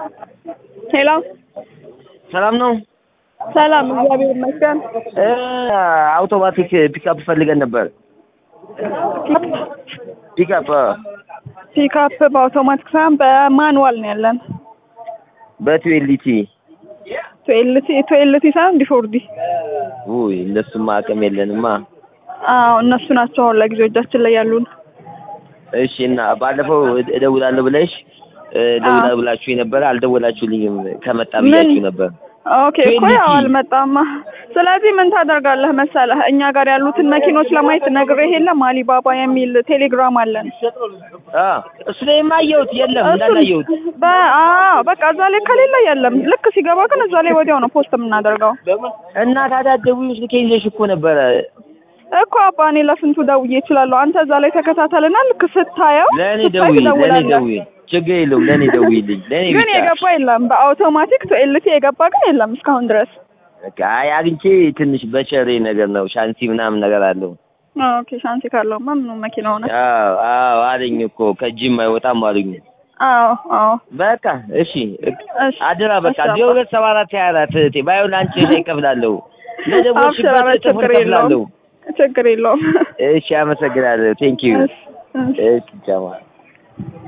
ሄሎ ሰላም ነው። ሰላም፣ እግዚአብሔር ይመስገን። እ አውቶማቲክ ፒክአፕ ፈልገን ነበር። ፒክአፕ ፒክአፕ በአውቶማቲክ ሳይሆን በማኑዋል ነው ያለን። በትዌልቲ ቱኤልቲ ቱኤልቲ ሳይሆን ዲፎርዲ። ውይ እንደሱማ አቅም የለንማ። አዎ እነሱ ናቸው አሁን ለጊዜው እጃችን ላይ ያሉን። እሺ እና ባለፈው እደውላለሁ ብለሽ እ እደውላለሁ ብላችሁ የነበረ አልደወላችሁልኝም። ከመጣ ብያችሁ ነበር። ኦኬ እኮ ያው አልመጣማ። ስለዚህ ምን ታደርጋለህ መሰለህ እኛ ጋር ያሉትን መኪኖች ለማየት ነግሬህ የለም አሊባባ የሚል ቴሌግራም አለን። አ እሱ ላይ የማየሁት የለም እንዳላየሁት። አዎ በቃ እዛ ላይ ከሌለ የለም። ልክ ሲገባ ግን እዛ ላይ ወዲያው ነው ፖስት የምናደርገው። እና ታዲያ ደውዪ ስልኬ ይዘሽ እኮ ነበረ። እኮ አባ እኔ ለስንቱ ደውዬ እችላለሁ። አንተ እዛ ላይ ተከታተልና ልክ ስታየው ለእኔ ስታይ ደውዪ፣ ለእኔ ትደውላለህ። ደውዪ፣ ችግር የለውም ለእኔ ደውዪልኝ። ለእኔ ግን ብቻ የገባ የለም። በአውቶማቲክ ቱኤልቲ የገባ ግን የለም እስካሁን ድረስ። በቃ አይ አግኝቼ ትንሽ በቸሬ ነገር ነው ሻንቲ ምናምን ነገር አለው። ኦኬ ሻንሲ ካለውማ ምኑ መኪና ሆነ። አዎ አዎ አለኝ እኮ ከእጅም አይወጣም አሉኝ። አዎ አዎ በቃ እሺ እሺ አደራ በቃ እሺ አባ። ዜሮ ሁለት ሰባ አራት ሀያ አራት እህቴ ባይሆን ለአንቺ ላይ እከፍላለሁ አብሽር፣ ለደወልሽበት ኧረ እጥፉን ችግር እከፍላለሁ። የለውም ችግር የለውም። እሺ አመሰግናለሁ። ቴንኪዩ እሺ እሺ እሺ ቻው